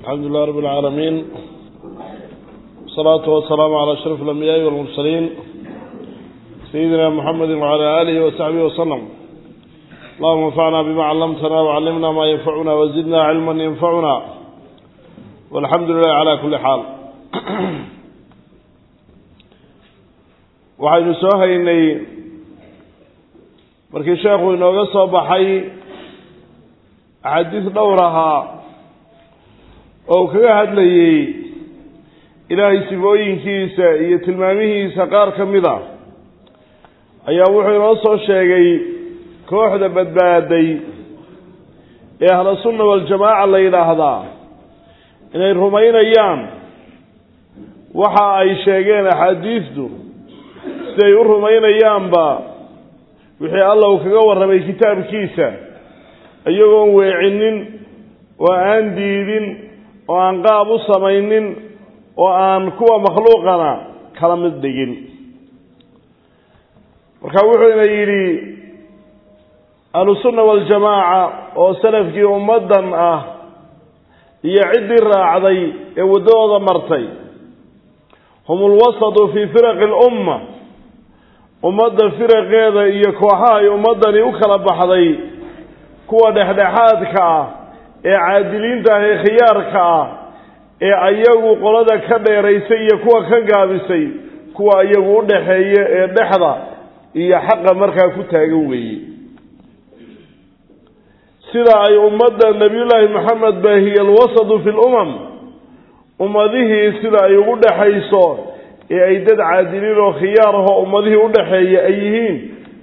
الحمد لله رب العالمين والصلاة والسلام على أشرف الأنبياء والمرسلين سيدنا محمد وعلى آله وصحبه وسلم اللهم انفعنا بما علمتنا وعلمنا ما ينفعنا وزدنا علما ينفعنا والحمد لله على كل حال waxaynu soo haynay markii sheekhu inooga soo baxay axaadiis dhowr ahaa oo uu kaga hadlayey ilaahay sifooyinkiisa iyo tilmaamihiisa qaar ka mid a ayaa wuxuu inoo soo sheegay kooxda badbaaday ee ahlu sunna waljamaaca la yidhaahdaa inay rumaynayaan waxa ay sheegeen axaadiisdu siday u rumaynayaanba wixii alla uu kaga warramay kitaabkiisa iyagoon weecinin oo aan diidin oo aan qaab u samaynin oo aan kuwa makhluuqana kala mid dhigin marka wuxuuna yidhi ahlusunna waljamaaca oo salafkii ummaddan ah iyo ciddii raacday ee waddadooda martay hum ulwasatu fii firaqi alumma ummadda firaqeeda iyo kooxaha ay ummaddani u kala baxday kuwa dhexdhexaadka ah ee caadiliinta ah ee khiyaarka ah ee ayagu qolada ka dheeraysay iyo kuwa ka gaabisay kuwa iyagu u dhaxeeya ee dhexda iyo xaqa markaa ku taagan weeye sida ay ummadda nebiyullaahi maxamed baahiye alwasatu fi lumam ummadihii sida ay ugu dhexayso ee ay dad caadiliin oo khiyaar ahoo ummadihii u dhaxeeya ay yihiin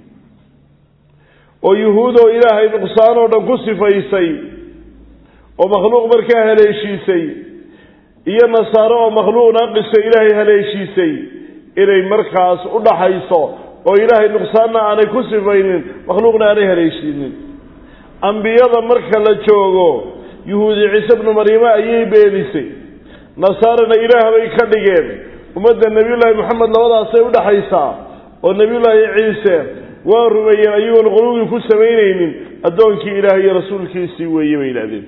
oo yuhuudoo ilaahay nuqsaan oo dhan ku sifaysay oo makhluuq markaa haleeshiisay iyo nasaare oo makhluuq naaqisa ilaahay haleeshiisay inay markaas u dhaxayso oo ilaahay nuqsaanna aanay ku sifaynin makhluuqna aanay haleeshiinin ambiyada marka la joogo yuhuudi ciise bnu maryame ayay beenisay nasaarana ilaah bay ka dhigeen ummadda nebiyullaahi moxamed labadaasay u dhaxaysaa oo nebiyullaahi ciise waa rumeeyeen ayagoon quluugii ku samaynaynin addoonkii ilaah iyo rasuulkiisii weeye bay yidhahdeen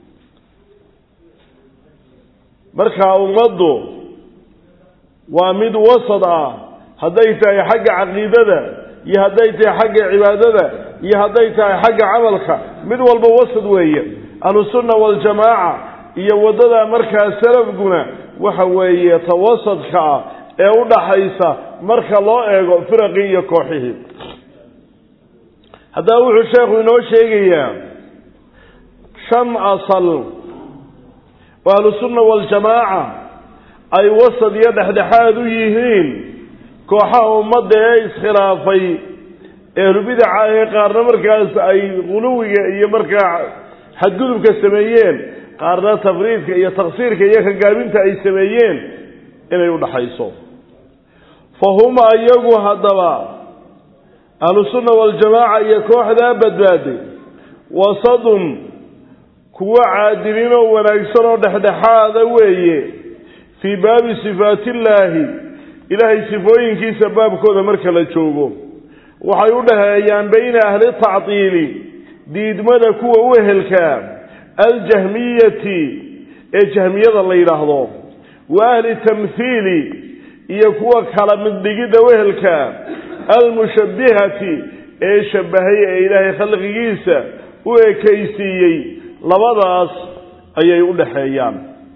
marka ummaddu waa mid wasad ah hadday tahay xagga caqiidada iyo hadday tahay xagga cibaadada iyo hadday tahay xagga camalka mid walba wasad weeye ahlusunna waljamaaca iyo waddada markaa salafguna waxa weeye ta wasadka ah ee u dhaxaysa marka loo eego firaqii iyo kooxihii haddaba wuxuu sheekhu inoo sheegayaa shan asal oo ahlusunna waljamaaca ay wasad iyo dhexdhexaad u yihiin kooxaha ummadda ee iskhilaafay ehlubidaca ee qaarna markaas ay quluwiga iyo markaa xadgudubka sameeyeen qaarna tafriidka iyo taksiirka iyo kagaabinta ay sameeyeen inay u dhaxayso fa huma iyagu haddaba ahlusunna waljamaaca iyo kooxdaa badbaaday wasadun kuwo caadiliin oo wanaagsan oo dhexdhexaada weeye fii baabi sifaatillaahi ilaahay sifooyinkiisa baabkooda marka la joogo waxay u dhaheeyaan bayna ahli tactiili diidmada kuwa u ehelkaa aljahmiyati ee jahmiyada la yidhaahdo wa ahli tamhiili iyo kuwa kala middhigidda wehelka almushabbihati ee shabbahay ee ilaahay khalqigiisa u ekaysiiyey labadaas ayay u dhaxeeyaan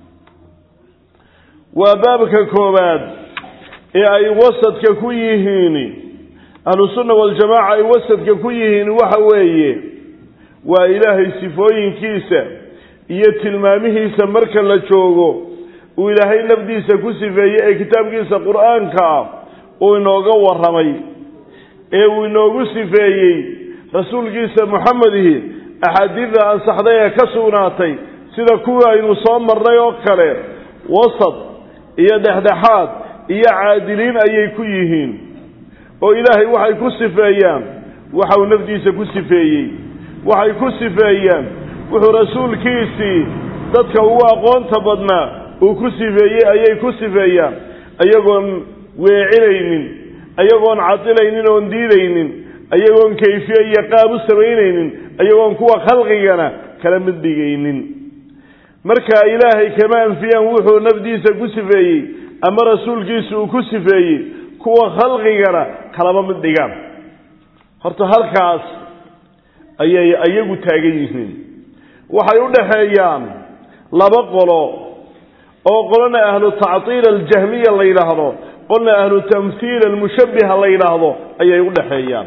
waa baabka koowaad ee ay wasadka ku yihiin ahlusunna waljamaaca ay wasadka ku yihiin waxa weeye waa ilaahay sifooyinkiisa iyo tilmaamihiisa marka la joogo uu ilaahay nafdiisa ku sifeeyey ee kitaabkiisa qur-aanka ah uu inooga warramay ee uu inoogu sifeeyey rasuulkiisa moxamedihi axaadiidda ansaxday ee ka sugnaatay sida kuwii aynu soo marnay oo kale wasad iyo dhexdhexaad iyo caadiliin ayay ku yihiin oo ilaahay waxay ku sifeeyaan waxau nafdiisa ku sifeeyey waxay ku sifeeyaan wuxuu rasuulkiisii dadka ugu aqoonta badnaa uu ku sifeeyey ayay ku sifeeyaan ayagoon weecinaynin ayagoon cadilaynin oon diidaynin ayagoon kayfiye iyo qaab u samaynaynin ayagoon kuwa khalqigana kala mid dhigaynin markaa ilaahay kama anfiyaan wuxuu nafdiisa ku sifeeyey ama rasuulkiisa uu ku sifeeyey kuwa khalqigana kalaba mid dhigaan horta halkaas ayay iyagu taagan yihiin waxay u dhaxeeyaan laba qolo oo qolona ahlu tactiil aljahmiya la yidhaahdo qolna ahlu tamhiil almushabbiha la yidhaahdo ayay u dhaxeeyaan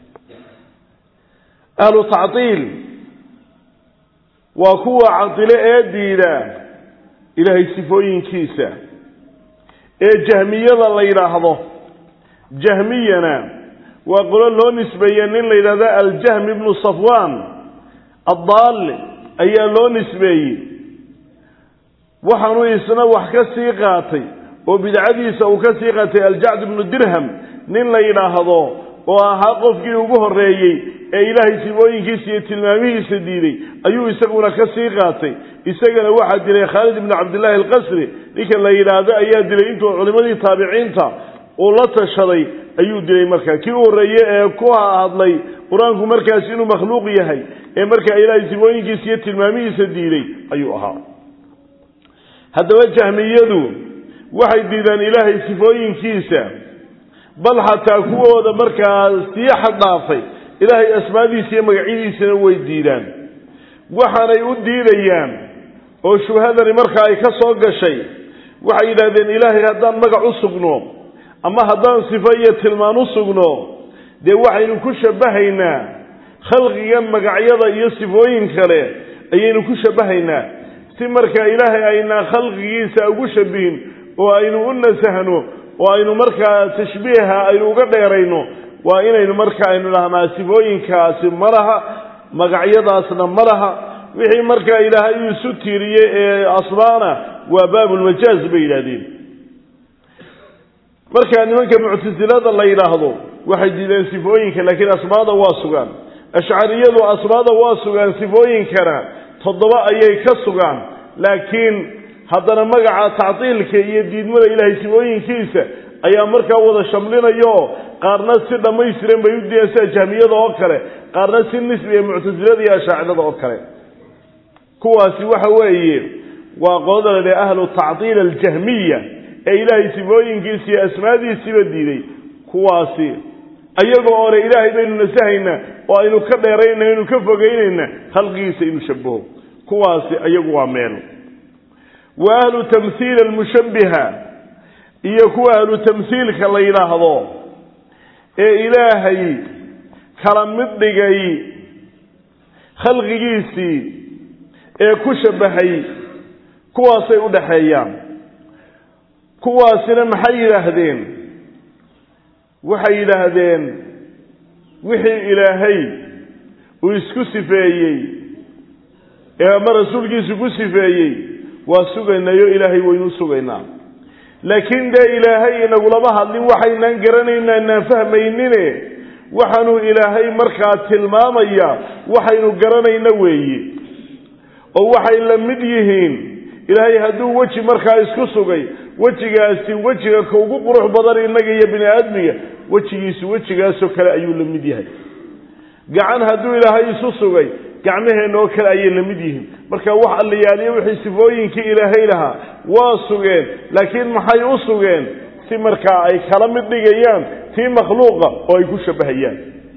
ahlu tactiil waa kuwa cadilo ee diida ilaahay sifooyinkiisa ee jahmiyada la yidhaahdo jahmiyana waa qolo loo nisbeeye nin la yidhahdo aljahm ibnu safwan addaali ayaa loo nisbeeyey waxaanuu isna wax ka sii qaatay oo bidcadiisa uu ka sii qaatay aljacd ibnu dirham nin la yidhaahdo oo ahaa qofkii ugu horreeyey ee ilaahay sifooyinkiisa iyo tilmaamihiisa diiday ayuu isaguna ka sii qaatay isagana waxaa dilay khaalid ibnu cabdillaahi alqasri ninka la yidhaahdo ayaa dilay intuu culimmadii taabiciinta uu la tashaday ayuu dilay markaa kii u horreeye ee ku hadlay qur-aanku markaas inuu makhluuq yahay ee markaa ilaahay sifooyinkiisa iyo tilmaamihiisa diiday ayuu ahaa haddaba jahmiyadu waxay diidaan ilaahay sifooyinkiisa bal xataa kuwooda markaa sii xaddhaafay ilaahay asmaadiisa iyo magacyadiisana way diidaan waxaanay u diidayaan oo shubhadani markaa ay ka soo gashay waxay yidhahdeen ilaahay haddaan magac u sugno ama haddaan sifo iyo tilmaan u sugno dee waxaynu ku shabbahaynaa khalqigan magacyada iyo sifooyin kale ayaynu ku shabbahaynaa si markaa ilaahay aynaa khalqigiisa ugu shabihin oo aynu u nasahno oo aynu markaa tashbiiha aynu uga dheerayno waa inaynu marka aynu dhahnaa sifooyinkaasi ma laha magacyadaasna ma laha wixii markaa ilaahay uu isu tiiriyey ee asmaana waa baabulmajaaz bay yidhahdeen markaa nimanka muctasilada la yidhaahdo waxay diideen sifooyinka laakiin asmaada waa sugaan ashcariyadu asmaada waa sugaan sifooyinkana toddoba ayay ka sugaan laakiin haddana magaca tactiilka iyo diidmada ilaahay sifooyinkiisa ayaa markaa wada shamlinayo qaarna si dhammaystiran bay u diideen sida jahmiyada oo kale qaarna si nisbi ee muctasilada iyo ashaacirada oo kale kuwaasi waxa weeye waa qolada la dhaha ahlu tactiil aljahmiya ee ilaahay sifooyinkiisa iyo asmaadiisiiba diiday kuwaasi ayagoo ole ilaahay baynu nasahaynaa oo aynu ka dheeraynaa aynu ka fogeynayna khalqigiisa inuu shabaho kuwaasi ayagu waa meel wa ahlu tamhiil almushabbiha iyo kuwa ahlu tamhiilka la yidhaahdo ee ilaahay kala mid dhigay khalqigiisii ee ku shabahay kuwaasay u dhaxeeyaan kuwaasina maxay yidhaahdeen waxay yidhaahdeen wixii ilaahay uu isku sifeeyey ee ama rasuulkiisu ku sifeeyey waa sugaynayo ilaahay waynu sugaynaa laakiin dee ilaahay inagulama hadlin waxaynaan garanayna inaan fahmaynine waxaanuu ilaahay markaa tilmaamaya waxaynu garanayna weeye oo waxay la mid yihiin ilaahay hadduu weji markaa isku sugay wejigaasi wejiga ka ugu qurux badan innaga iyo bini aadmiga wejigiisu wejigaasoo kale ayuu la mid yahay gacan hadduu ilaahay isu sugay gacmaheenna oo kale ayay la mid yihiin marka wax allayaaliyo wixii sifooyinkii ilaahay lahaa waa sugeen laakiin maxay u sugeen si markaa ay kala mid dhigayaan tii makhluuqa oo ay ku shabbahayaan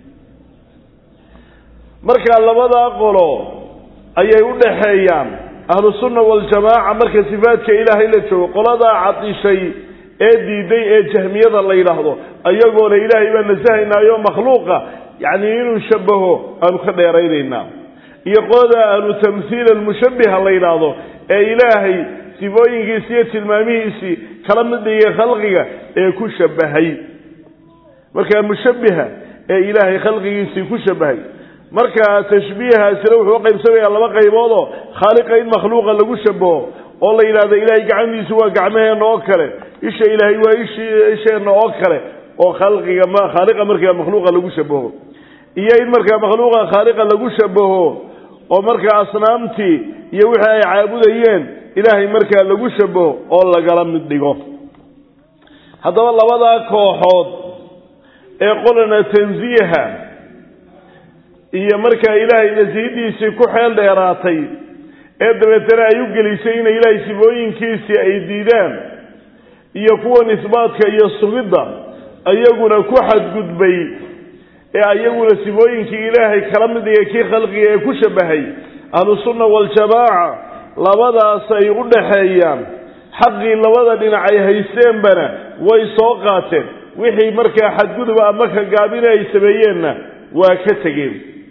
marka labadaa qolo ayay u dhaxeeyaan ahlu sunna waljamaaca marka sifaadka ilaahay la joogo qoladaa cadishay ee diiday ee jahmiyada la yidhaahdo ayagoona ilaahay baa nasahaynaayo makhluuqa yacni inuu shabaho aanu ka dheeraynaynaa iyo qolada ahlu tamhiil almushabbiha la yidhaahdo ee ilaahay sifooyinkiisi iyo tilmaamihiisii kala mid dhigay khalqiga ee ku shabahay marka mushabbiha ee ilaahay khalqigiisii ku shabahay marka tashbiihaasina wuxuu uqaybsamayaa laba qayboodoo khaaliqa in makhluuqa lagu shabaho oo la yidhahdo ilaahay gacmihiisu waa gacmaheenna oo kale isha ilaahay waa ish isheenna oo kale oo khalqiga ma khaaliqa markaa makhluuqa lagu shabaho iyo in markaa makhluuqa khaaliqa lagu shabaho oo markaa asnaamtii iyo wixii ay caabudayeen ilaahay markaa lagu shabaho oo lagala mid dhigo haddaba labadaa kooxood ee qolana tansiiha iyo markaa ilaahay nasiidiisii ku xeel dheeraatay ee dabeetana ay u gelisay inay ilaahay sifooyinkiisii ay diidaan iyo kuwan isbaatka iyo sugidda ayaguna ku xadgudbay ee ayaguna sifooyinkii ilaahay kala mid dhiga kii khalqiga ee ku shabahay ahlusunna waljamaaca labadaas ay u dhaxeeyaan xaqii labada dhinac ay haysteenbana way soo qaateen wixii markaa xadguduba ama ka gaabina ay sameeyeenna waa ka tegeen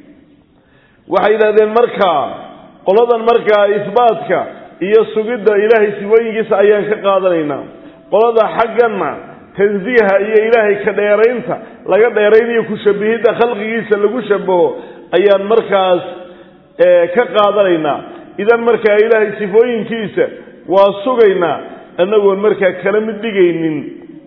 waxay yidhahdeen markaa qoladan markaa isbaatka iyo sugidda ilaahay sifooyinkiisa ayaan ka qaadanaynaa qolada xagganna tansiiha iyo ilaahay ka dheeraynta laga dheeraynayo kushabihidda khalqigiisa lagu shabaho ayaan markaas ka qaadanaynaa idan markaa ilaahay sifooyinkiisa waa sugaynaa annagoon markaa kala mid dhigaynin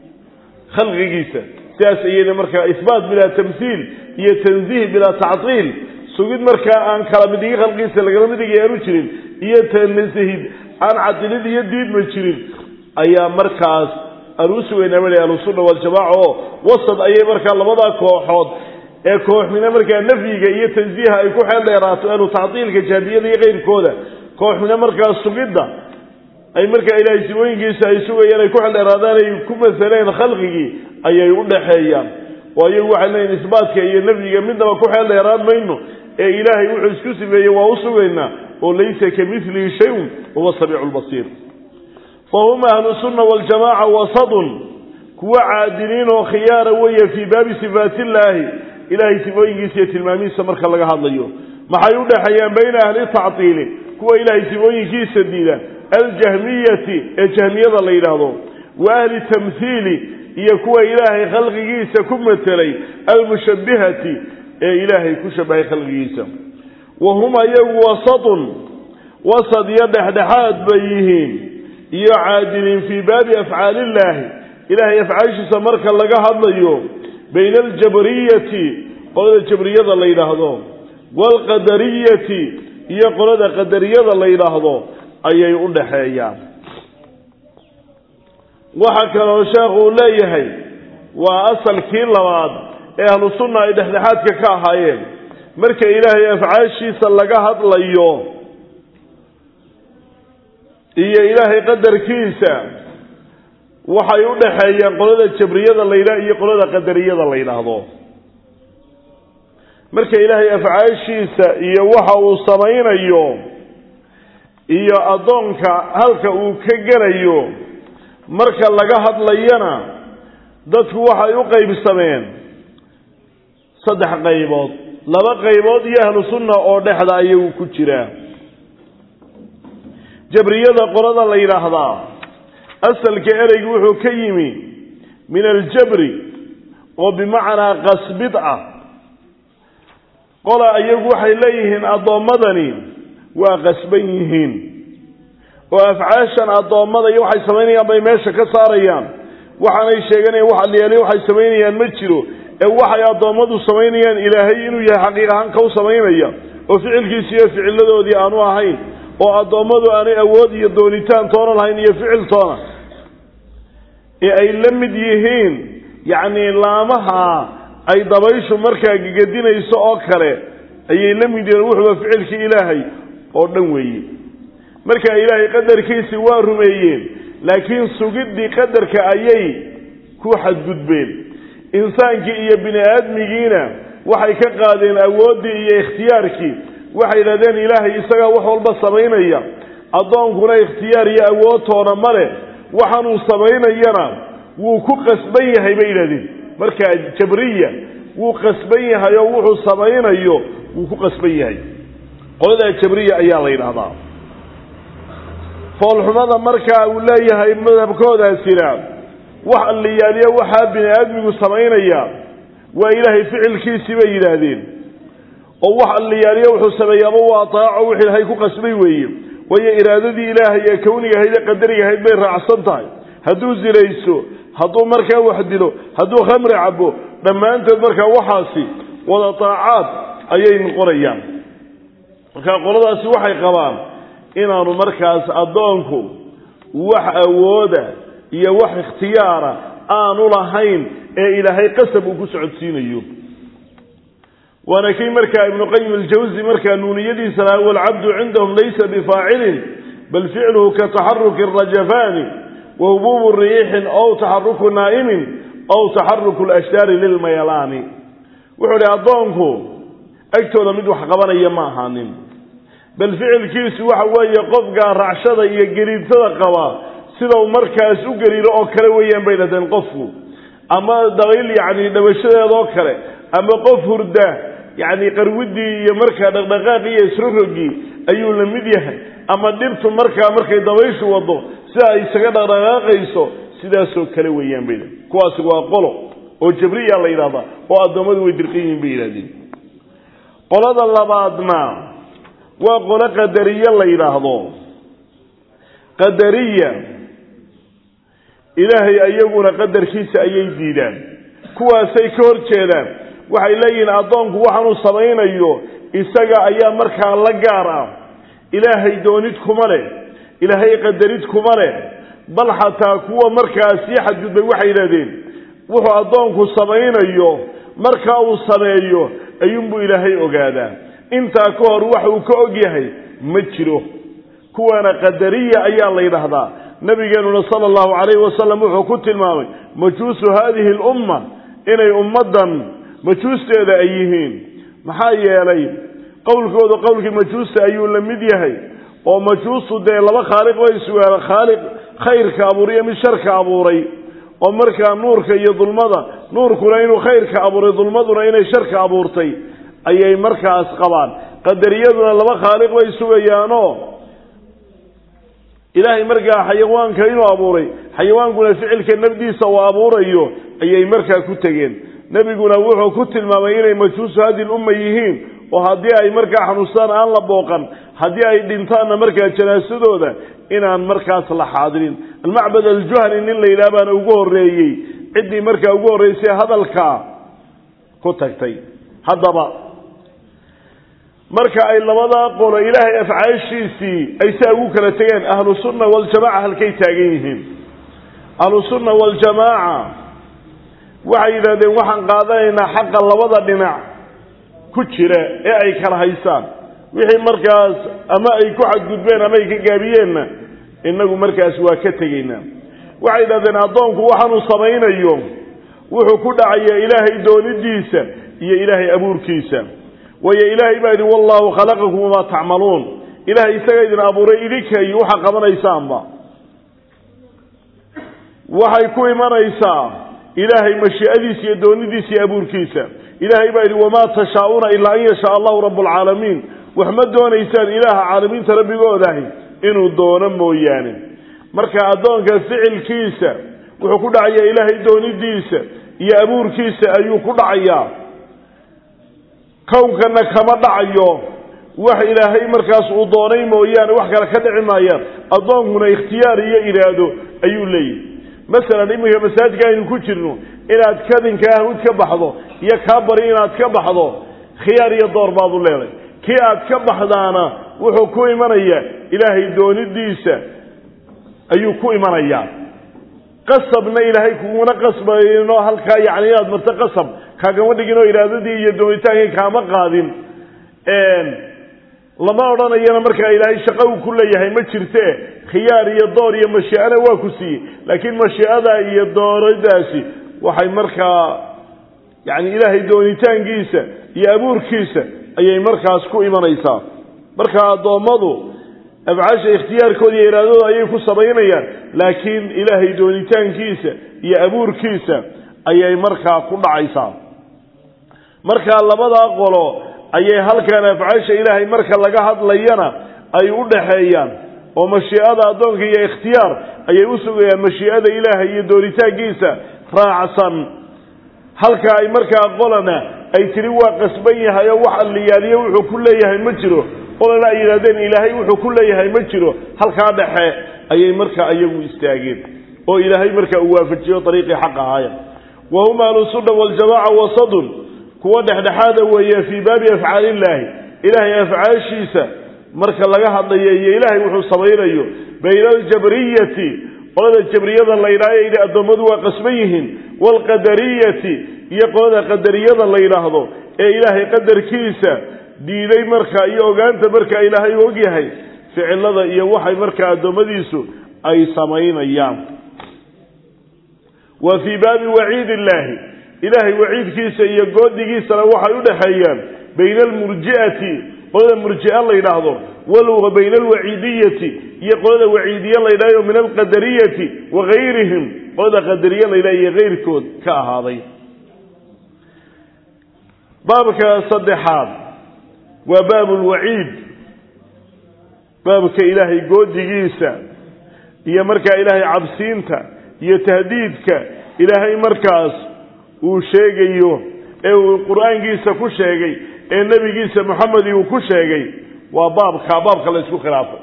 khalqigiisa sidaas iyada markaa isbaat bilaa tamhiil iyo tansiih bilaa tactiil sugid markaa aan kala mid dhigin khalqigiisa lagala mid dhigay aanu jirin iyo tanasihid aan cadilid iyo diidma jirin ayaa markaas aan u sugaynaa bal ahlusunna waljamaaca oo wasad ayay markaa labadaa kooxood ee kooxmina markaa nafyiga iyo tansiiha ay ku xeel dheeraato anu tactiilka jaamiyada iyo keyrkooda kooxmina markaa sugidda ay markaa ilaahay sifooyinkiisa ay sugayaan ay ku xeel dheeraadaan ay ku masaleen khalqigii ayay u dhaxeeyaan oo ayagu waxay leeyihin isbaatka iyo nafyiga midnaba ku xeel dheeraan mayno ee ilaahay wuxuu isku sifeeyey waa u sugaynaa oo laysa ka milihi shayun wahuwa samiicu lbasiir fahum ahlu sunna waljamaaca wasadun kuwa caadiliin oo khiyaara weeye fii baabi sifaati illaahi ilaahay sifooyinkiisa iyo tilmaamihiisa marka laga hadlayo maxay u dhexeeyaan bayna ahli tactiili kuwa ilaahay sifooyinkiisa diida aljahmiyati ee jahmiyada la yidhaahdo wa ahli tamhiili iyo kuwa ilaahay khalqigiisa ku matelay almushabihati ee ilaahay ku shabahay khalqigiisa wa hum ayagu wasadun wasad iyo dhexdhexaad bay yihiin iyo caadiliin fii baabi afcaali illaahi ilaahay afcaashiisa marka laga hadlayo bayna aljabriyati qolada jabriyada la yidhaahdo waalqadariyati iyo qolada qadariyada la yidhaahdo ayay u dhaxeeyaan waxaa kaloo sheekhu uu leeyahay waa asalkii labaad ee ahlu sunna ay dhexdhexaadka ka ahaayeen marka ilaahay afcaashiisa laga hadlayo iyo ilaahay qadarkiisa waxay u dhaxeeyaan qolada jabriyada la yidhah iyo qolada qadariyada la yidhaahdo marka ilaahay afcaashiisa iyo waxa uu samaynayo iyo addoonka halka uu ka gelayo marka laga hadlayana dadku waxay u qaybsameen saddex qaybood laba qaybood iyo ahlu sunna oo dhexda ayagu ku jiraa jabriyada qolada la yidhaahdaa asalka ereygu wuxuu ka yimi min aljabri oo bimacnaa qasbid ah qola iyagu waxay leeyihiin addoommadani waa qasban yihiin oo afcaashan addoommada iyo waxay samaynayaan bay meesha ka saarayaan waxaanay sheeganayaan wax alyaaliya waxay samaynayaan ma jiro ee waxay addoommadu samaynayaan ilaahay inuu yahay xaqiiq ahaan ka u samaynaya oo ficilkiisi iyo ficiladoodii aanu ahayn oo addoommadu aanay awood iyo doonitaan toona lahayn iyo ficil toona ee ay la mid yihiin yacnii laamaha ay dabayshu markaa gegadinayso oo kale ayay la mid yihiin wuxuuba ficilkii ilaahay oo dhan weeye marka ilaahay qadarkiisii waa rumeeyeen laakiin sugiddii qadarka ayay ku xadgudbeen insaankii iyo bini aadmigiina waxay ka qaadeen awooddii iyo ikhtiyaarkii waxay yidhahdeen ilaahay isagaa wax walba samaynaya addoonkuna ikhtiyaar iyo awoodtoona male waxaanuu samaynayana wuu ku qasban yahay bay yidhahdeen markaa jabriya wuu qasban yahay oo wuxuu samaynayo wuu ku qasban yahay qoladaa jabriya ayaa la yidhaahdaa foolxumada markaa uu leeyahay madhabkoodaasina wax alliyaaliyo waxaa bini aadmigu samaynaya waa ilaahay ficilkiisii bay yidhaahdeen oo wax alliyaaliyo wuxuu sameeyaaba waa taaco wix ilaahay ku qasbay weeye waayo iraadadii ilaahay ee kawniga ahayd ee qadariga ahayd bay raacsan tahay hadduu zinayso hadduu markaa wax dilo hadduu khamri cabo dhammaantood markaa waxaasi wada taacaad ayay noqonayaan markaa qoladaasi waxay qabaan inaanu markaas addoonku wax awooda iyo wax ikhtiyaara aanu lahayn ee ilaahay qasab uu ku socodsiinayo waana kii markaa ibnu qayim aljawsi markaa nuuniyadiisa lahaa walcabdu cindahum laysa bifaacilin bal ficluhu ka taxaruki rajafaani wa hubuubu riixin ow taxaruku naa'imin ow taxaruku lashdaari lilmayalaani wuxuu idhi addoonku agtooda mid wax qabanaya ma ahaanin bal ficilkiisu waxa weeye qofkaa racshada iyo gariidsada qaba sida uu markaas u gariiro oo kale weeyaan bay dhahdeen qofku ama dabayl yacni dhabashadeedoo kale ama qof hurda yacni qarwidii iyo markaa dhaqdhaqaaqii iyo isrorogii ayuu la mid yahay ama dhirtu markaa markay dabayshu wado sida ay isaga dhaqdhaqaaqayso sidaasoo kale weeyaan bay dhahdeen kuwaasi waa qolo oo jabriya la yidhahdaa oo addoommadu way dirqan yihiin bay yidhahdeen qolada labaadna waa qolo qadariye la yidhaahdo qadariya ilaahay ayaguna qadarkiisa ayay diidaan kuwaasay ka hor jeedaan waxay leeyihiin addoonku waxaanuu samaynayo isaga ayaa markaa la gaar ah ilaahay doonid kuma leh ilaahay qadarid kuma leh bal xataa kuwa markaa sii xadgudbay waxay yidhahdeen wuxuu addoonku samaynayo markaa uu sameeyo ayuunbuu ilaahay ogaadaa intaa ka hor waxa uu ka og yahay ma jiro kuwaana qadariya ayaa la yidhaahdaa nabigeenuna sala allahu calayhi wasalam wuxuu ku tilmaamay majuusu haadihi lumma inay ummaddan majuusteeda ay yihiin maxaa yeelay qowlkooda qowlkii majuusta ayuu la mid yahay oo majuustu dee laba khaaliq bay sugaala khaaliq khayrka abuuriyo mid sharka abuuray oo markaa nuurka iyo dulmada nuurkuna inuu khayrka abuuray dulmaduna inay sharka abuurtay ayay markaas qabaan qadariyaduna laba khaaliq bay sugayaanoo ilaahay markaa xayawaanka inuu abuuray xayawaankuna ficilka nafdiisa uu abuurayo ayay markaa ku tegeen nebiguna wuxuu ku tilmaamay inay majuusu hadi lumma yihiin oo haddii ay markaa xanuunstaan aan la booqan haddii ay dhintaanna markaa janaasadooda inaan markaas la xaadirin almacbad aljuhani nin la yidhaha baana ugu horreeyey ciddii markaa ugu horreysay hadalkaa ku tagtay haddaba marka ay labadaa qolo ilaahay afcaashiisii ay saa ugu kala tegeen ahlu sunna waljamaca halkay taagan yihiin ahlu sunna waljamaaca waxay yidhahdeen waxaan qaadanaynaa xaqa labada dhinac ku jira ee ay kala haysaan wixii markaas ama ay ku xadgudbeen ama ay ka gaabiyeenna innagu markaas waa ka tegaynaa waxay yidhahdeen addoonku waxaanuu samaynayo wuxuu ku dhacayaa ilaahay doonidiisa iyo ilaahay abuurkiisa waayo ilaahay baa yidhi wallaahu khalaqakum wamaa tacmaluun ilaahay isaga idin abuuray idinka iyo waxaa qabanaysaanba waxay ku imanaysaa ilaahay mashii'adiisa iyo doonidiisa iyo abuurkiisa ilaahay baa yidhi wamaa tashaa'uuna ilaa an yashaa allahu rabu alcaalamiin wax ma doonaysaan ilaaha caalamiinta rabbigoodahi inuu doono mooyaane marka addoonka ficilkiisa wuxuu ku dhacayaa ilaahay doonidiisa iyo abuurkiisa ayuu ku dhacayaa kownkana kama dhacayo wax ilaahay markaas uu doonay mooyaane wax kale ka dhici maayaan addoonkuna ikhtiyaar iyo iraado ayuu leeyahy masalan iminka masaajidka aynu ku jirno inaad kadinka ahmud ka baxdo iyo kaa bari inaad ka baxdo khiyaar iyo door baad u leeday kii aad ka baxdaana wuxuu ku imanayaa ilaahay doonidiisa ayuu ku imanayaa qasabna ilaahay kuguna qasbayno halkaa yacni inaad marto qasab kaagama dhigin oo iraadadii iyo doonitaankii kaama qaadin lama odhanayana markaa ilaahay shaqo uu ku leeyahay ma jirte khiyaar iyo door iyo mashiicana waa ku siiyey laakiin mashiicada iyo dooradaasi waxay markaa yacni ilaahay doonitaankiisa iyo abuurkiisa ayay markaas ku imanaysaa marka addoommadu afcaasha ikhtiyaarkooda iyo iraadadooda ayay ku samaynayaan laakiin ilaahay doonitaankiisa iyo abuurkiisa ayay markaa ku dhacaysaa markaa labadaa qolo ayay halkan afcaasha ilaahay marka laga hadlayana ay u dhaxeeyaan oo mashiicada addoonka iyo ikhtiyaar ayay u sugayaan mashiicada ilaahay iyo doonitaankiisa raacsan halka ay markaa qolana ay tiri waa qasban yahay oo wax alliyaaliyo wuxuu ku leeyahay ma jiro qolana ay yidhahdeen ilaahay wuxuu ku leeyahay ma jiro halkaa dhexe ayay markaa iyagu istaageen oo ilaahay markaa uu waafajiyo dariiqii xaq ahaaya wa hum ahlusunna waljamaca wasadun kuwa dhexdhexaada weeye fii baabi afcaali illaahi ilaahay afcaashiisa marka laga hadlayo iyo ilaahay wuxuu samaynayo bayna aljabriyati qolada jabriyada la yidhahdo yidhi addoommadu waa qasban yihiin waalqadariyati iyo qolada qadariyada la yidhaahdo ee ilaahay qadarkiisa diiday markaa iyo ogaanta markaa ilaahay u ogyahay ficilada iyo waxay markaa addoommadiisu ay samaynayaan wa fii baabi waciid illaahi ilaahay waciidkiisa iyo goodigiisana waxay u dhexeeyaan bayna almurji'ati qolada murji'a la yidhaahdo walwa bayna alwaciidiyati iyo qolada waciidiye la yidhahdo min alqadariyati wa gayrihim qolada qadariye la yidhahdo iyo kayrkood ka ahaaday baabka saddexaad waa baabu lwaciid baabka ilaahay goodigiisa iyo markaa ilaahay cabsiinta iyo tahdiidka ilaahay markaas uu sheegayo ee uu qur-aankiisa ku sheegay ee nebigiisa moxamedi uu ku sheegay waa baabka baabka la ysku khilaafay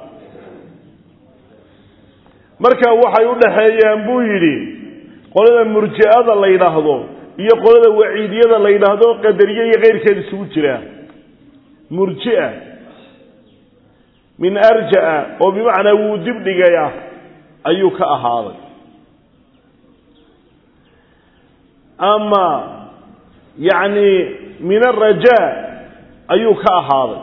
marka waxay u dhaxeeyaan buu yidhi qolada murji'ada la yidhaahdo iyo qolada waciidiyada la yidhaahdo qadariye iyo keyrkeed isugu jira murji'a min arja'a oo bimacnaa wuu dibdhigaya ayuu ka ahaaday ama yacni min arajaa ayuu ka ahaaday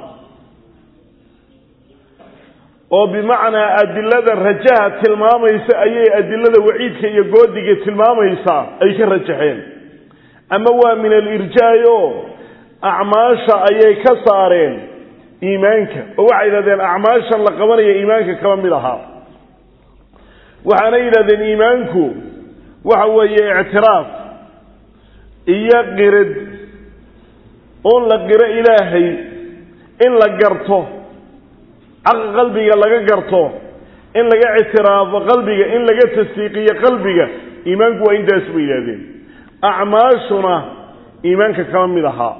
oo bimacnaa adilada rajaha tilmaamaysa ayay adilada waciidka iyo goodiga tilmaamaysaa ay ka rajaxeen ama waa min alirjaa'i oo acmaasha ayay ka saareen iimaanka oo waxay yidhahdeen acmaashan la qabanaya iimaanka kama mid ahaa waxaana yidhahdeen iimaanku waxa weeye ictiraaf iyo qirid un la qiro ilaahay in la garto caqa qalbiga laga garto in laga ictiraafo qalbiga in laga tasdiiqiyo qalbiga iimaanku waa intaas bay yidhahdeen acmaashuna iimaanka kama mid ahaa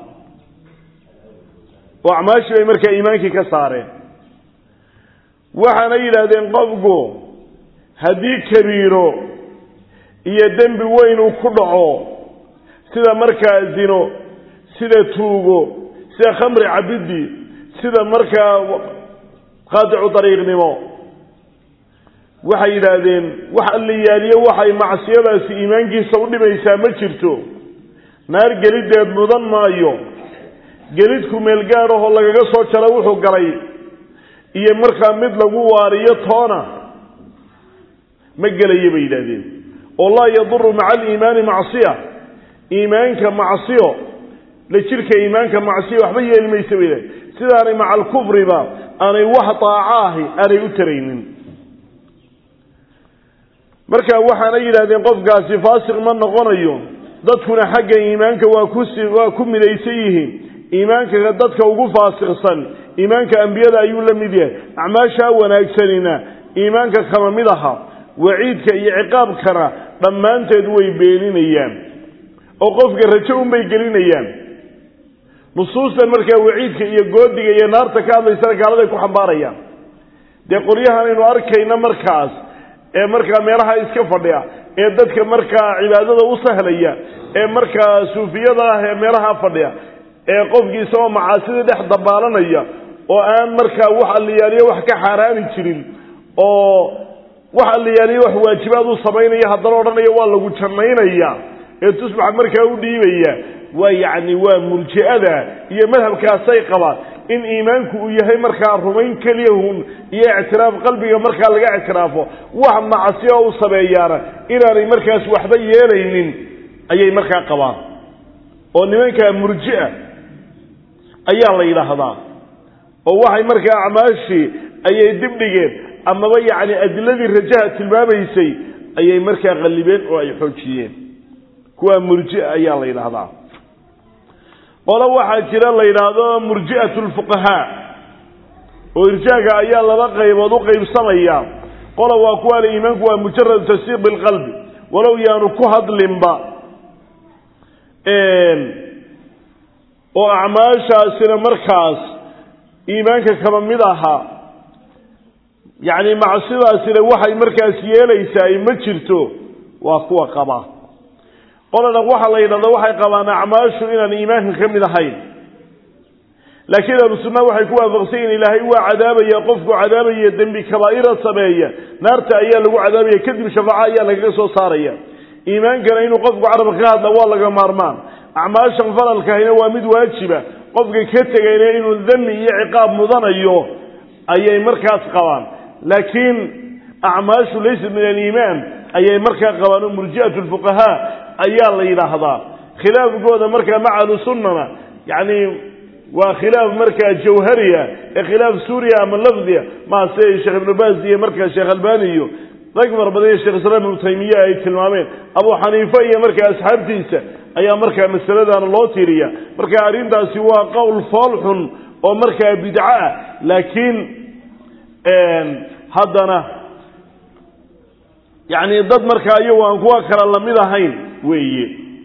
oo acmaashii bay markaa iimaankii ka saareen waxaana yidhaahdeen qofku haddii kabiiro iyo dembi weyn uu ku dhaco sida markaa zino sida tuugo sida khamri cabidi sida markaa qaadicu dariiqnimo waxay yidhaahdeen wax alliyaaliyo waxay macsiyadaasi iimaankiisa u dhimaysaa ma jirto naar gelideed mudan maayo gelidku meelgaadhahoo lagaga soo jaro wuxuu galay iyo markaa mid lagu waariyo toona ma gelayo bay yidhaahdeen oo laa yaduru maca aliimaani macsiya iimaanka macsiyo la jirka iimaanka macsiyo waxba yeeli maysa bay yidhahdeen sidaanay maca alkufriba aanay wax daaco ahi aanay u taraynin marka waxaana yidhahdeen qofkaasi faasiq ma noqonayo dadkuna xagga iimaanka waa kusi waa ku midaysan yihiin iimaanka dadka ugu faasiqsan iimaanka ambiyada ayuu la mid yahay acmaashaa wanaagsanina iimaanka kama mid aha waciidka iyo ciqaabkana dhammaanteed way beeninayaan oo qofka rajo unbay gelinayaan nusuustan markaa waciidka iyo goodiga iyo naarta ka hadlaysana gaaladay ku xambaarayaan dee qolyahanaynu arkayna markaas ee markaa meelaha iska fadhiya ee dadka markaa cibaadada u sahlaya ee markaa suufiyada ah ee meelaha fadhiya ee qofkii isagoo macaasida dhex dabaalanaya oo aan markaa wax alliyaaliyo wax ka xaaraani jirin oo wax alliyaaliyo wax waajibaad u samaynaya haddana odhanaya waa lagu jannaynaya ee tusbax markaa u dhiibaya waa yacni waa murji'ada iyo madhabkaasay qabaan in iimaanku uu yahay markaa rumayn keliyahun iyo ictiraaf qalbiga markaa laga ictiraafo wax macsiyo u sameeyaana inaanay markaas waxba yeelaynin ayay markaa qabaan oo nimankaa murji'a ayaa la yidhaahdaa oo waxay markaa acmaashii ayay dibdhigeen amaba yacni adiladii rajaha tilmaamaysay ayay markaa qallibeen oo ay xoojiyeen kuwaa murji'a ayaa la yidhaahdaa qolo waxaa jira la yidhaahdo murji'at lfuqahaa oo irjaaga ayaa laba qaybood u qaybsamaya qola waa kuwaana iimaanku waa mujarad tasdiiq bilqalbi walow yaanu ku hadlinba oo acmaashaasina markaas iimaanka kama mid aha yacni macsidaasina waxay markaas yeelaysaa ma jirto waa kuwa qaba qolana waxaa la yidhahda waxay qabaan acmaashu inaan iimaanka ka mid ahayn laakiin ahlu sunna waxay ku waafaqsan yihin ilaahay waa cadaabaya qofku cadaabaya dembi kabaa'ira sameeya naarta ayaa lagu cadaabaya kadib shafaaco ayaa lagaga soo saaraya iimaankana inuu qofku carab ka hadla waa laga maarmaan acmaashan faralkahina waa mid waajiba qofka ka tegayna inuu dami iyo ciqaab mudanayo ayay markaas qabaan laakiin acmaashu laysa min aliimaan ayay markaa qabaan oo murji'atu lfuqahaa ayaa la yidhaahdaa khilaafkooda markaa maca ahlusunnana yacni waa khilaaf markaa jawhariya ee khilaaf suuriya ama lafdiya maa sida sheekh ibnu baas iyo markaa sheekh albani iyo rag fara badan iyo sheekh islaam ibnu taymiya ay tilmaameen abu xaniife iyo markaa asxaabtiisa ayaa markaa masaladaana loo tiiriya marka arrintaasi waa qowl fool xun oo markaa bidco ah laakiin haddana yacni dad markaa iyagu aan kuwa kala lamid ahayn weeye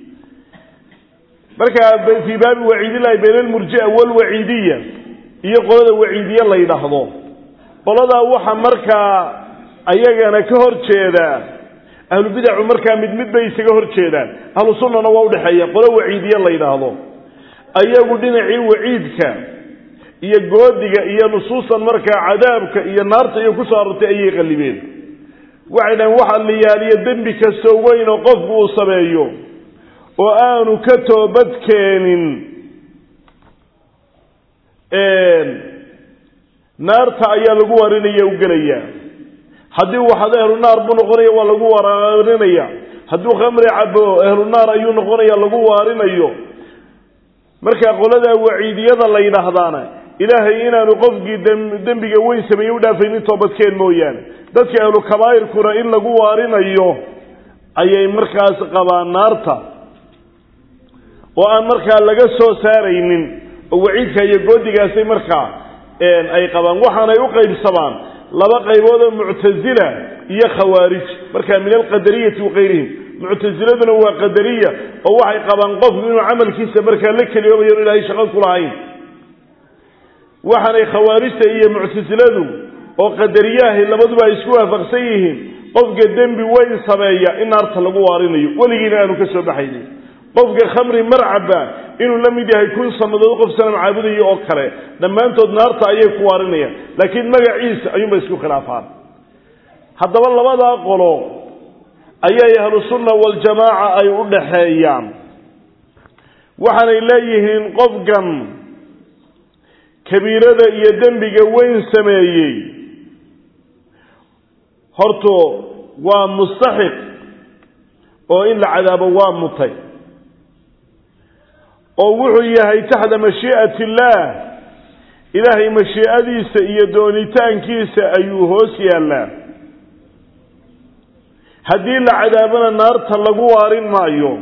marka fii baabi waciidillahi bayna almurjia walwaciidiya iyo qolada waciidiye la yidhaahdo qoladaa waxa markaa ayagana ka hor jeeda ahlubidacu markaa mid mid bay isaga hor jeedaan ahlu sunnana waa udhexeeya qolo waciidiye la yidhaahdo ayagu dhinacii waciidka iyo goodiga iyo nusuusan markaa cadaabka iyo naarta iyo kusoo arortay ayay qallibeen waxay dhahen waxa la yaaliyo dembi kastoo weyn oo qofku uu sameeyo oo aanu ka toobad keenin naarta ayaa lagu warinaya u gelaya haddii uu waxado ehlu naar buu noqonaya waa lagu waarinaya hadduu khamri cabo ehlu naar ayuu noqonaya lagu waarinayo marka qolada waciidiyada la yidhaahdaana ilaahay inaanu qofkii dembiga weyn sameeyey u dhaafaynin toobadkeen mooyaane dadka ahlu kabaa'irkuna in lagu waarinayo ayay markaas qabaan naarta oo aan markaa laga soo saaraynin oo waciidka iyo goodigaasay markaa ay qabaan waxaanay u qaybsamaan laba qaybood oo muctasila iyo khawaarij markaa min alqadariyati wakayrihim muctasiladuna waa qadariya oo waxay qabaan qofku inuu camalkiisa markaa la keliyoobayo inu ilahay shaqo ku lahayn waxaanay khawaarijta iyo muctasiladu oo qadariyaahi labaduba ay isku waafaqsan yihiin qofka dembi weyn sameeya in naarta lagu waarinayo weligiina aanu ka soo baxaynin qofka khamri marcaba inuu la mid yahay kun sannadood qof sanam caabudayo oo kale dhammaantood naarta ayay ku waarinayaan laakiin magaciisa ayuunba isku khilaafaan haddaba labadaa qolo ayay ahlusunna waljamaaca ay u dhaxeeyaan waxaanay leeyihiin qofkan kabiirada iyo dembiga weyn sameeyey horto waa mustaxiq oo in la cadaabo waa mutay oo wuxuu yahay taxta mashii'ati illaah ilaahay mashii'adiisa iyo doonitaankiisa ayuu hoos yaallaa haddii la cadaabana naarta lagu waarin maayo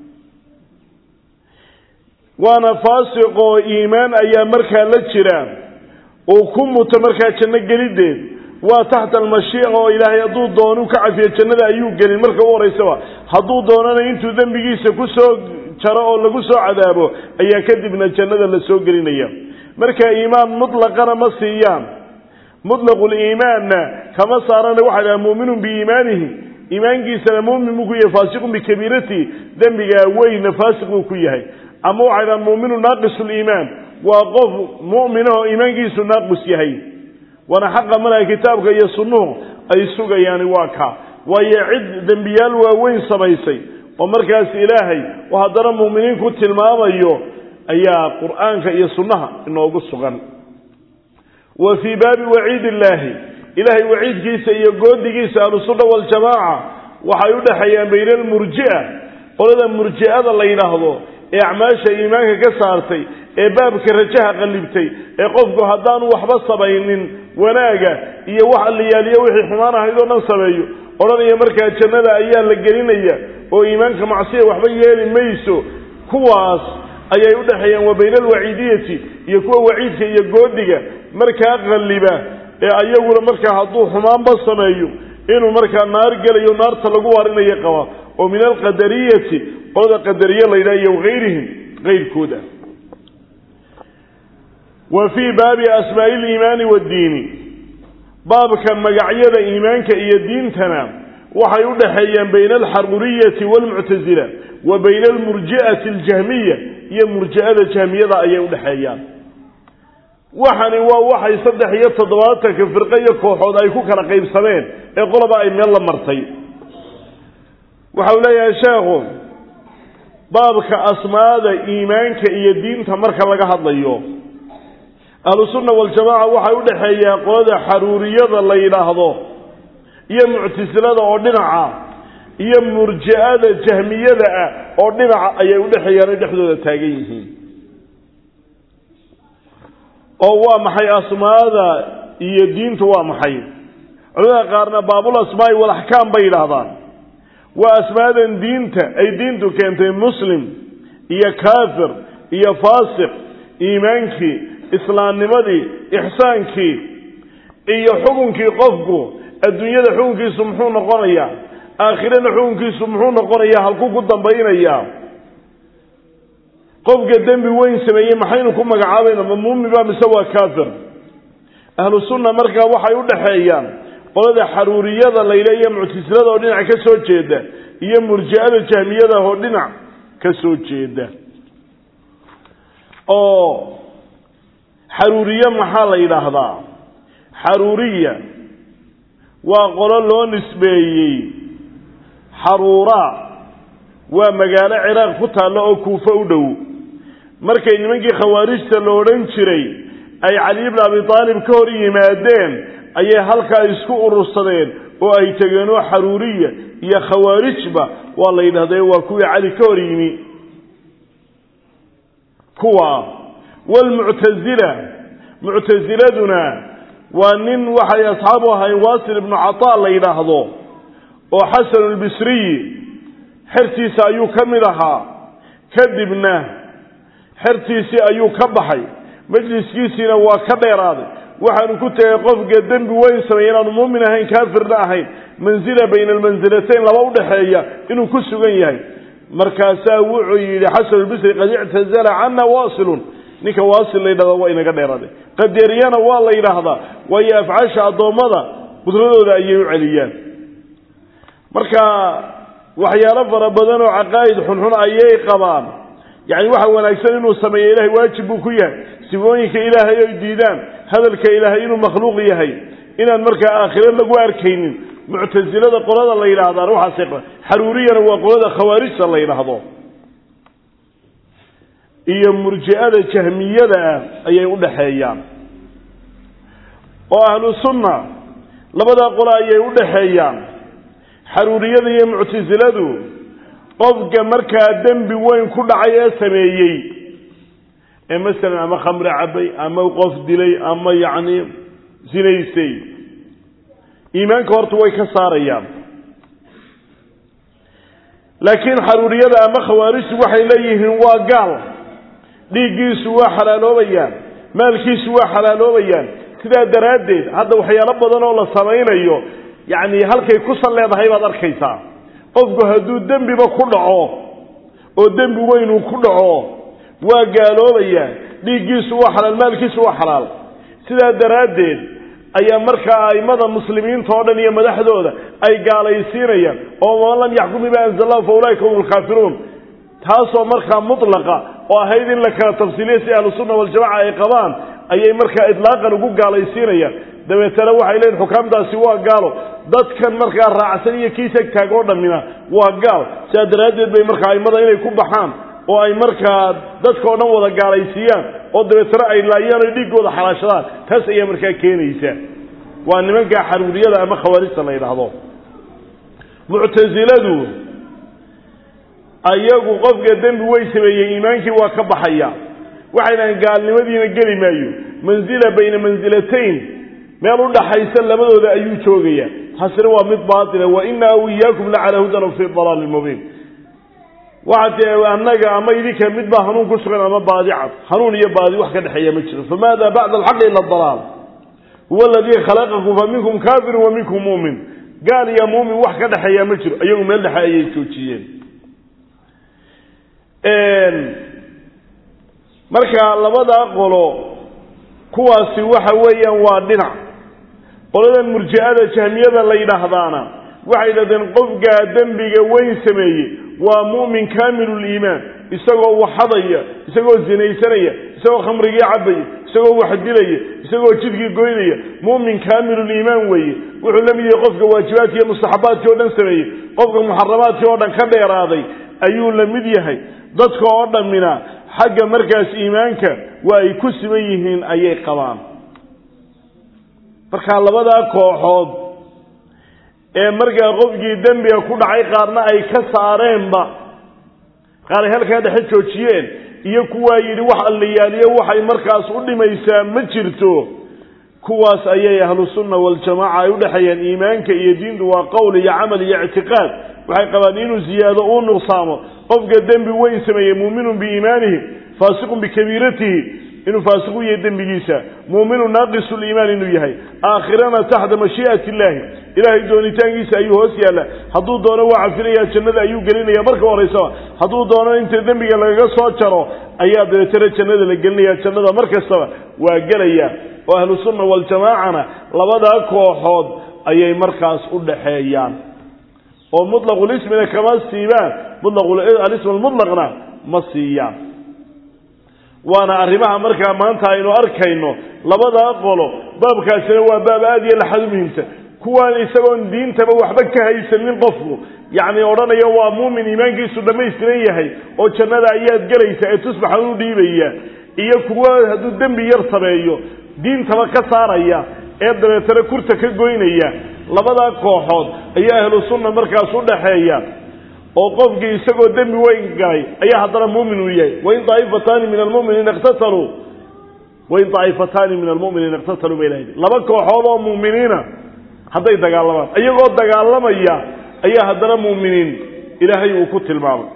waana faasiq oo iimaan ayaa markaa la jira uu ku muto markaa janno geliddeed waa taxta almashiica oo ilaahay hadduu doonu ka cafiyo jannada ayuu gelin marka u horeysaba hadduu doonana intuu dembigiisa ku soo jaro oo lagu soo cadaabo ayaa kadibna jannada la soo gelinaya marka iimaan mutlaqana ma siiyaan mutlaquliimaanna kama saarana waxaa dhaha muuminun biiimaanihi iimaankiisana muumin buu ku yahay faasiqun bikabiiratihi dembigaa weynna faasiq buu ku yahay ama waxay dhaha muuminu naaqisuliimaan waa qof mu'minahoo iimaankiisu naaqis yahay waana xaqa malaha kitaabka iyo sunnuhu ay sugayaani waa ka waayo cid dembiyaal waaweyn samaysay oo markaas ilaahay oo haddana mu'miniin ku tilmaamayo ayaa qur'aanka iyo sunnaha inoogu sugan wa fii baabi waciid illaahi ilaahay waciidkiisa iyo goodigiisa ahlusunna waljamaaca waxay u dhexeeyaan bayna almurji'a qolada murji'ada la yidhaahdo ee acmaasha iimaanka ka saartay ee baabka rajaha qallibtay ee qofku haddaanu waxba samaynin wanaaga iyo wax alliyaaliyo wixii xumaan ahayd oo dhan sameeyo odhanaya markaa jannada ayaa la gelinaya oo iimaanka macsiya waxba yeeli mayso kuwaas ayay u dhexeeyaan wa bayna alwaciidiyati iyo kuwa waciidka iyo goodiga markaa qalliba ee ayaguna markaa hadduu xumaanba sameeyo inuu markaa naar gelayo naarta lagu waarinayo qaba oo min alqadariyati qolada qadariye la yidhaha iyo wahayrihim kayrkooda wa fii baabi asmaa'i liimaani waddiini baabka magacyada iimaanka iyo diintana waxay u dhexeeyaan bayna alxaruriyati waalmuctasila wa bayna almurji'ati aljahmiya iyo murji'ada jahmiyada ayay u dhexeeyaan waxani waa waxay saddex iyo toddobaatanka firqo iyo kooxood ay ku kala qaybsameen ee qoloba ay meel la martay waxau leeyahay sheekhu baabka asmaada iimaanka iyo diinta marka laga hadlayo ahlusunna waljamaaca waxay u dhexeeyaan qolada xaruuriyada la yidhaahdo iyo muctasilada oo dhinaca iyo murji'ada jahmiyada ah oo dhinaca ayay u dhexeeyaan ay dhexdooda taagan yihiin oo waa maxay asmaada iyo diintu waa maxay culamada qaarna baabul asmaai walaxkaam bay yidhaahdaan waa asmaadan diinta ay diintu keentay muslim iyo kaafir iyo faasiq iimaankii islaamnimadii ixsaankii iyo xukunkii qofku adduunyada xukunkiisu muxuu noqonayaa aakhirana xukunkiisu muxuu noqonayaa halkuu ku dambaynayaa qofka dembi weyn sameeyey maxaynu ku magacaabayna ma muumin ba mise waa kaafir ahlu sunna markaa waxay u dhexeeyaan qolada xaruuriyada layle iyo muctasilada oo dhinac ka soo jeeda iyo murji'ada jahmiyada oo dhinac ka soo jeeda oo xaruuriye maxaa la yidhaahdaa xaruuriya waa qolo loo nisbeeyey xaruura waa magaalo ciraaq ku taalla oo kuufo u dhow markay nimankii khawaarijta la odhan jiray ay cali bni abi aalib ka hor yimaadeen ayay halkaa isku urursadeen oo ay tegeen oo xaruuriya iyo khawaarijba waa la yidhahda waa kuwii cali ka hor yimi kuwa wlmuctazila muctasiladuna waa nin waxay asxaabu ahayn wasil ibnu cataa la yidhaahdo oo xasan lbisriyi xertiisa ayuu ka mid ahaa kadibna xertiisii ayuu ka baxay majliskiisiina waa ka dheeraaday waxaanu ku tegay qofka dembi weyn sameeye inaanu muumin ahayn kaafirna ahayn mansila bayna almansilatayn laba udhaxeeya inuu ku sugan yahay markaasaa wuxuu yidhi xasan albisri qad ictazala cana wasilun ninka waasil la yidhahda waa inaga dheeraaday qadeeriyana waa la yidhaahdaa waayo afcaasha addoommada qudradooda ayay u celiyaan marka waxyaalo fara badan oo caqaa'id xunxun ayay qabaan yacni waxa wanaagsan inuu sameeyo ilahay waajib buu ku yahay sifooyinka ilaahay ay diidaan hadalka ilaahay inuu makhluuq yahay inaan markaa aakhiro lagu arkaynin muctasilada qolada la yidhaahdaan waxaasay qaba xaruuriyana waa qolada khawaarijta la yidhaahdo iyo murji'ada jahmiyada ah ayay u dhaxeeyaan oo ahlu sunna labadaa qolo ayay u dhaxeeyaan xaruuriyada iyo muctasiladu qofka markaa dembi weyn ku dhacay ee sameeyey ee masalan ama khamre cabay ama qof dilay ama yacni sinaysay iimaanka horta way ka saarayaan laakiin xaruuriyada ama khawaarijtu waxay leeyihiin waa gaal dhiiggiisu waa xalaaloobayaan maalkiisu waa xalaaloobayaan sidaa daraaddeed hadda waxyaalo badan oo la samaynayo yacni halkay ku sal leedahay baad arkaysaa qofku hadduu dembiba ku dhaco oo dembi weynuu ku dhaco waa gaaloobayaa dhiiggiisu waa xalaal maalkiisu waa xalaal sidaa daraaddeed ayaa markaa a'immada muslimiinta oo dhan iyo madaxdooda ay gaalaysiinayaan oo man lam yaxkum bima anzala allahu fa ulaika hum lkaafiruun taasoo markaa mutlaqa oo ahayd in la kala tafsiiliya si ahlusunna waljamaca ay qabaan ayay markaa idlaaqan ugu gaalaysiinayaan dabeetana waxay leeyihin xukaamtaasi waa gaalo dadkan markaa raacsan iyo kiisag taag oo dhammina waa gaal sidaa daraaddeed bay markaa aimada inay ku baxaan oo ay markaa dadka oo dhan wada gaalaysiiyaan oo dabeetana ay laayaan o dhiiggooda xalaashadaan taas ayaa markaa keenaysa waa nimanka xaruuriyada ama khawaarijta la yidhaahdo muctasiladu ayagu qofka dembi way sameeyey iimaankii waa ka baxaya waxay dhahaan gaalnimadiina geli maayo mansila bayna mansilatayn meel u dhaxaysa labadooda ayuu joogaya taasina waa mid baatila wa inaa aw iyaakum la calaa hudan fi dalaalin mubiin waxaa ti annaga ama idinka mid baa hanuun ku sugan ama baadi cad hanuun iyo baadi wax ka dhexeeya ma jiro famaada bacda alxaqi ila dalaal huwa aladii khalaqakum fa minkum kaafirun wa minkum muumin gaal iyo muumin wax ka dhexeeya ma jiro iyagu meel dhexe ayay joojiyeen marka labadaa qolo kuwaasi waxa weeyaan waa dhinac qoladan murji'ada jahmiyada la yidhaahdaana waxay yidhahdeen qofkaa dembiga weyn sameeyey waa mu'min kaamiluliimaan isagoo waxadaya isagoo zinaysanaya isagoo khamrigii cabaya isagoo wax dilaya isagoo jidkii goynaya mu'min kaamiluliimaan weeye wuxuu la mid yahay qofka waajibaadki iyo mustaxabaadkii oo dhan sameeyey qofka muxaramaadkii oo dhan ka dheeraaday ayuu la mid yahay dadka oo dhammina xagga markaas iimaanka waa ay ku siman yihiin ayay qabaan markaa labadaa kooxood ee markaa qofkii dembiga ku dhacay qaarna ay ka saareenba qaar ay halkaa dhexe joojiyeen iyo kuwaa yidhi wax allayaaliyo waxay markaas u dhimaysaa ma jirto kuwaas ayay ahlu sunna waljamaaca ay udhexeeyaan iimaanka iyo diintu waa qowl iyo camal iyo ictiqaad waxay qabaan inuu ziyaado uu nuqsaamo qofka dembi weyn sameeyey muuminun biiimaanihi faasiqun bikabiiratihi inuu faasiqu yahay dembigiisa muuminu naaqisu liimaan inuu yahay aakhirana taxta mashii'ati illaahi ilaahay doonitaankiisa ayuu hoos yaalla hadduu doono waa cafinaya jannada ayuu gelinaya marka horeysaba hadduu doono inta dembiga lagaga soo jaro ayaa dabeetana jannada la gelinaya jannada mar kastaba waa gelaya oo ahlu sunna waljamaacana labadaa kooxood ayay markaas u dhaxeeyaan oo mutlaqulismina kama siibaan mutlaqalism almutlaqna ma siiyaan waana arrimaha markaa maanta aynu arkayno labadaa qolo baabkaasina waa baab aad iyo laxad u muhiimsan kuwaan isagoon diintaba waxba ka haysanin qofku yacni odhanaya waa muumin iimaankiisu dhammaystiran yahay oo jannada ayaad gelaysa ee tusbaxa u dhiibaya iyo kuwa hadduu dembi yar sameeyo diintaba ka saaraya ee dabeetana kurta ka goynaya labadaa kooxood ayaa ahlu sunna markaas u dhaxeeya oo qofkii isagoo dembi weyn galay ayaa haddana muumin uu yahay wain daaifataani min almuminiina iqtataluu wain daaifataani min almuminiina iqtataluu bay lahayd laba kooxood oo muuminiina hadday dagaalamaan iyagoo dagaalamaya ayaa haddana muuminiin ilaahay uu ku tilmaamay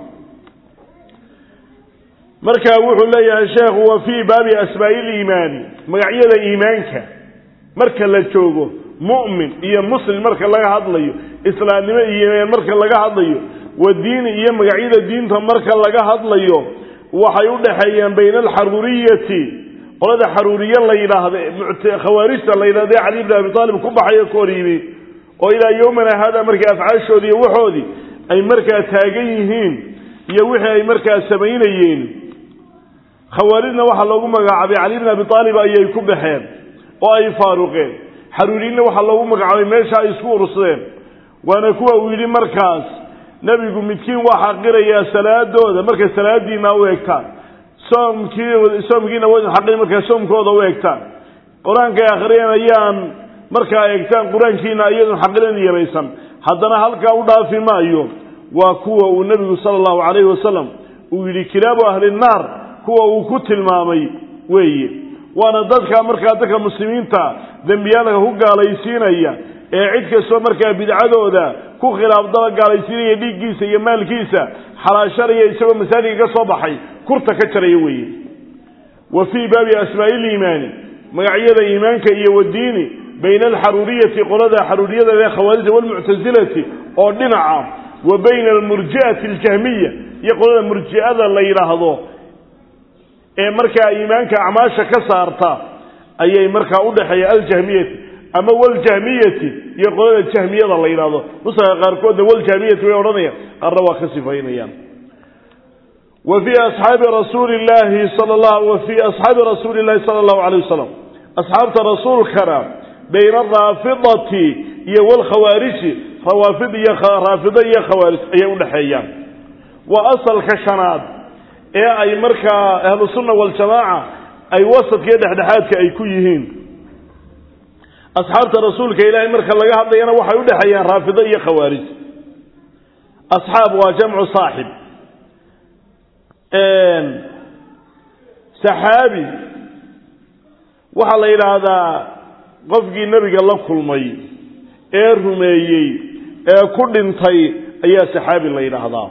marka wuxuu leeyahay sheekhu wa fii baabi asmaa'i liimaani magacyada iimaanka marka la joogo mu'min iyo muslim marka laga hadlayo islaamnimo iyo iimaan marka laga hadlayo wa diini iyo magacyada diinta marka laga hadlayo waxay u dhexeeyaan bayna alxaruuriyati qolada xaruuriye la yidhaahda khawaarijta la yidhahda ee cali bn abi taalib ku baxayo ka hor yimi oo ilaa yowmana haada markaa afcaashoodii iyo waxoodii ay markaa taagan yihiin iyo wixii ay markaa samaynayeen khawaarijna waxaa loogu magacaabay cali bn abi aalib ayay ku baxeen oo ay faaruqeen xaruuriyinna waxaa loogu magacaabay meesha ay isku urursadeen waana kuwa uu yidhi markaas nebigu midkiin waa xaqirayaa salaadooda markay salaadiina u eegtaan soomkii soomkiina waa idin xaqiri markay soomkooda u eegtaan qur-aankay akhriyeen ayaan markaa eegtaan qur-aankiina iyadun xaqirin yaraysan haddana halkaa u dhaafi maayo waa kuwa uu nebigu sala allahu calayhi wasalam uu yidhi kilaabu ahli nnaar kuwa uu ku tilmaamay weeye waana dadka markaa dadka muslimiinta dembiyaalka ku gaalaysiinaya ee cid kastoo markaa bidcadooda ku khilaafdaba gaalaysiinaya dhiiggiisa iyo maalkiisa xalaashanaya isagoo masaajidka ka soo baxay kurta ka jaraya weeye wa fii baabi asmaa'i liimaani magacyada iimaanka iyo wadiini bayna alxaruuriyati qolada xaruuriyada ee khawaarija walmuctasilati oo dhinaca wa bayna almurji'ati aljahmiya iyo qolada murji'ada la yidhaahdo ee markaa iimaanka acmaasha ka saarta ayay markaa udhexeeya aljahmiyati ama waljahmiyati iyo qolada jahmiyada la yidhahdo nusaga qaarkoodna waljahmiyati way odhanayaan qaarna waa ka sifaynayaan wa fii asxaabi rasuuli llahi sal la wa fii asxaabi rasuuli llahi sala allahu alayh wasalam asxaabta rasuulkana bayna araafidati iyo walkhawaariji rawaafid iyo raafido iyo khawaarij ayay udhexeeyaan waa asalka shanaad ee ay markaa ahlu sunna waljamaaca ay wasadka iyo dhexdhexaadka ay ku yihiin asxaabta rasuulka ilaahay marka laga hadlayana waxay u dhexeeyaan raafido iyo khawaarij asxaab waa jamcu saaxib saxaabi waxaa la yidhaahdaa qofkii nebiga la kulmay ee rumeeyey ee ku dhintay ayaa saxaabi la yidhaahdaa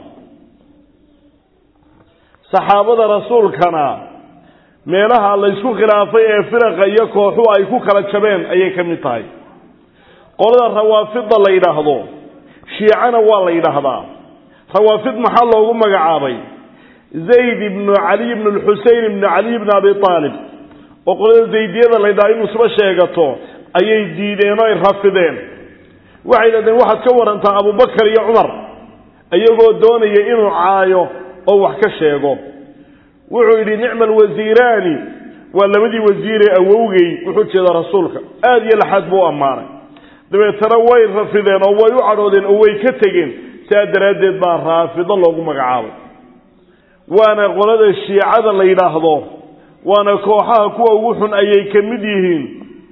saxaabada rasuulkana meelaha laysku khilaafay ee firaqa iyo kooxu ay ku kala jabeen ayay ka mid tahay qolada rawaafidda la yidhaahdo shiicana waa la yidhaahdaa rawaafid maxaa loogu magacaabay zayd ibnu caliy ibnu lxusein ibnu caliy ibnu abi aalib oo qolada zaydiyada la ydhaha inuu isba sheegato ayay diideen oo ay rafideen waxay yidhahdeen waxaad ka warantaa abubakar iyo cumar iyagoo doonaya inuu caayo oo wax ka sheego wuxuu yidhi nicma alwasiiraani waa labadii wasiiree awowgey wuxuu jeeda rasuulka aada iyo laxaad buu ammaanay dabeetana way rafideen oo way u cadhoodeen oo way ka tegeen sidaa daraaddeed baa raafido loogu magacaabay waana qolada shiicada la yidhaahdo waana kooxaha kuwa ugu xun ayay ka mid yihiin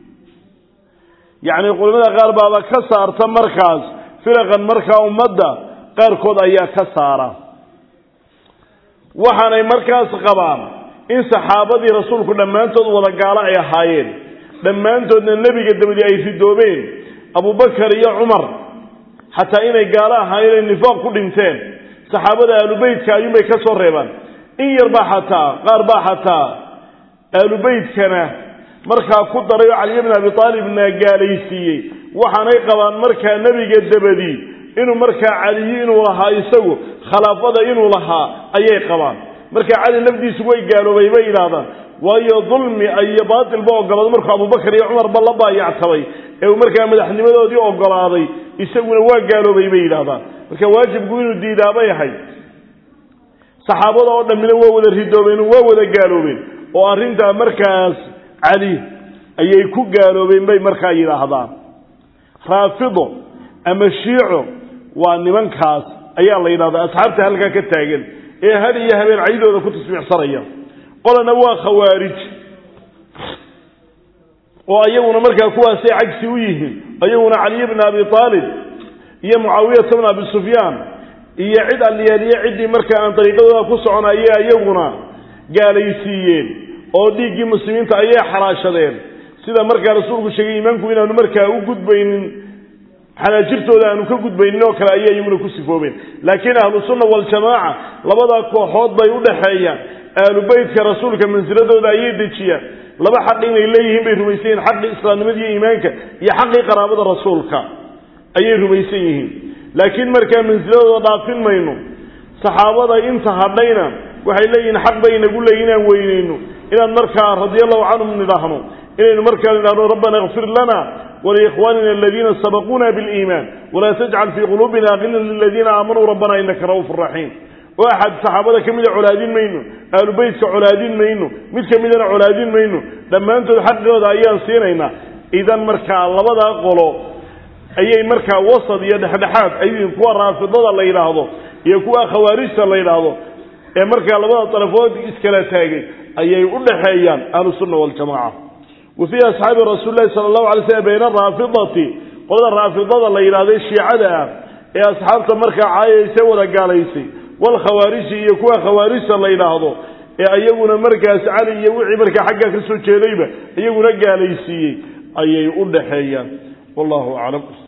yacni culimada qaar baaba ka saarta markaas firaqan markaa ummadda qaarkood ayaa ka saara waxaanay markaas qabaan in saxaabadii rasuulku dhammaantood wada gaalo ay ahaayeen dhammaantoodna nebiga dabadi ay ridoobeen abubakar iyo cumar xataa inay gaalo ahaayeen inay nifaaq ku dhinteen saxaabada aalubeytka ayuunbay ka soo reebaan in yarbaa xataa qaar baa xataa aalubeytkana markaa ku daray oo caliya bin abi aalibna gaalaysiiyey waxaanay qabaan markaa nebiga dabadi inuu markaa caliyi inuu lahaa isagu khilaafada inuu lahaa ayay qabaan markaa cali lafdiisu way gaaloobay bay yidhaahdaan waayo dulmi iyo baatilba ogolaaday markuu abubakar iyo cumarba la baayactabay ee uu markaa madaxnimadoodii ogolaaday isaguna waa gaaloobay bay yidhahdaan marka waajibku inuu diidaabay ahay saxaabada oo dhammina waa wada ridoobeen waa wada gaaloobeen oo arrintaa markaas cali ayay ku gaaloobeen bay markaa yidhaahdaan raafido ama shiico waa nimankaas ayaa la yidhahdaa asxaabta halkaa ka taagan ee had iyo habeen caydooda ku tasbiixsanaya qolana waa khawaarij oo ayaguna markaa kuwaasay cagsi u yihiin ayaguna caliy bna abi aalib iyo mucaawiyata bna abi sufyaan iyo cid alliyaaliye ciddii markaa aan dariiqadooda ku soconayay ayaguna gaalaysiiyeen oo dhiiggii muslimiinta ayay xalaashadeen sida markaa rasuulku sheegay iimaanku inaanu markaa u gudbaynin xanaajirtooda aanu ka gudbaynin oo kale ayay iyaguna ku sifoobeen laakiin ahlu sunna waljamaaca labadaa kooxood bay u dhaxeeyaan ahlu beytka rasuulka mansiladooda ayay dejiyaan laba xaq inay leeyihiin bay rumaysan yihiin xaqii islaamnimada iyo iimaanka iyo xaqii qaraabada rasuulka ayay rumaysan yihiin laakiin markaa mansiladooda dhaafin mayno saxaabada inta hadhayna waxay leeyihiin xaq bay inagu leeyihin inaan weynayno inaan markaa radiallahu canhum nidhaahno inaynu markaa nidhahno rabbana ikfir lana waliikhwanina aladiina sabaquuna biliimaan walaa tajcal fii quluubina ghilan liladiina aamanuu rabbana inaka ra'uufu raxiim oo axad saxaabada ka mida colaadin mayno ahlu beytka colaadin mayno mid ka midana colaadin mayno dhammaantood xaqooda ayaan siinaynaa idan markaa labadaa qolo ayay markaa wasad iyo dhexdhexaad ayyiin kuwa raafidada la yidhaahdo iyo kuwa khawaarijta la yidhaahdo ee markaa labada darafood iskala taagay ayay u dhaxeeyaan ahlusunna waljamaca wa fii asxaabi rasuuli lahi sala allahu alay slm bayna araafidati qolada raafidada la yidhahday shiicada ah ee asxaabta markaa caayaysa wada gaalaysay walkhawaariji iyo kuwa khawaarijta la yidhaahdo ee iyaguna markaas cali iyo wixii markaa xaggaa ka soo jeedayba iyaguna gaalaysiiyey ayay u dhaxeeyaan wallahu aclam